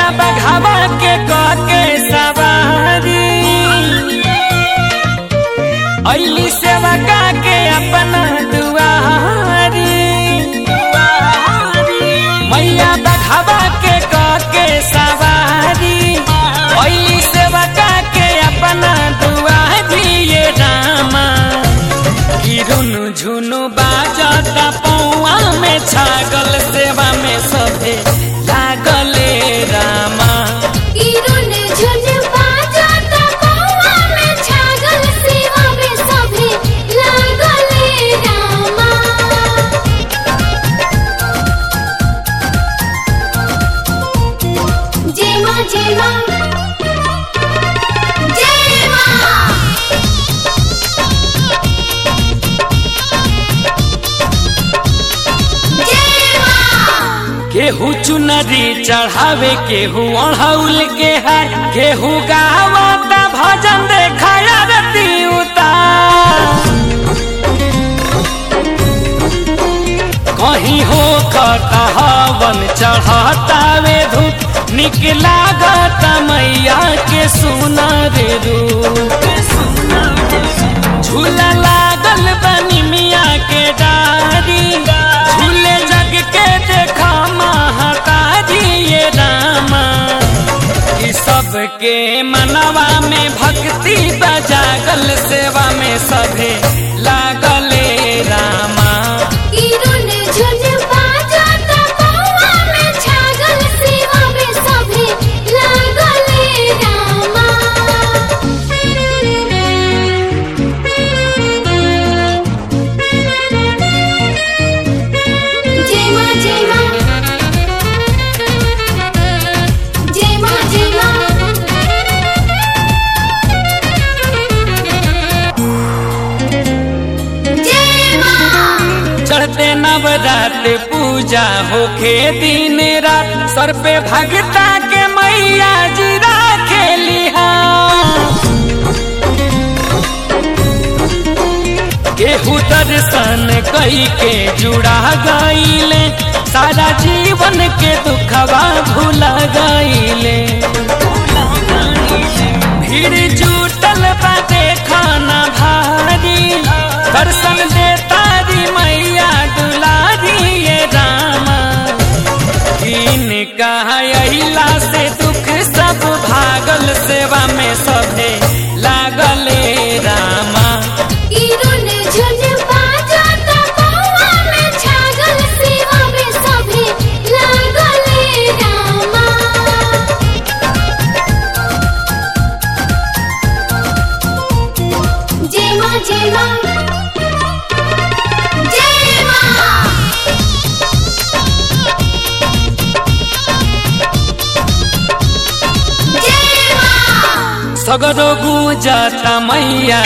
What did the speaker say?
मैया बघावा के कह के सवारी अली सेवा का के अपना दुआरी मैया बघावा के कह के सवारी अली सेवा का के अपना दुआरी ये रामा की रुनु झुनु बाजता पौआ में छागल सेवा में सभे लागले रामा किरण झुन बाजता कौआ में छागल सेवा में सभे लागले रामा जय मां जय मां जय मां जय मां केहू चुनरी चढ़ावे केहू अढ़ौल के है केहू गावता भजन देखाया रती उतार कहीं हो खता हवन चढ़तावे धूप निक लागत मैया के सुनर रूप झूला लागल बनी मिया के डारी झूले जग के देखा महतारी ये रामा ई सबके मनवा में भक्ति बजागल सेवा में सभे लागले रामा किरण झुन बाजता कौआ में छागल सेवा में सभे लागले रामा जय मां जय मां जय मां जय मां जय मां चढ़ते नवरात पूजा होखे दिन रात सर पे भगता के मैया जी खेलिहा केहू दर्शन कई के जुड़ा गईले सारा जीवन के दुखवा भूला गईले भीड़ जुटल बाटे खाना भारी दर्शन देता री मैया दुलारी ये रामा इनका अहिला से दुख सब भागल सेवा में सभे लागले रामा किरण झुन बाजता कौआ में छागल सेवा में सभे लागले रामा जय मां जय मां जय मां जय मां सगरो गुजता मैया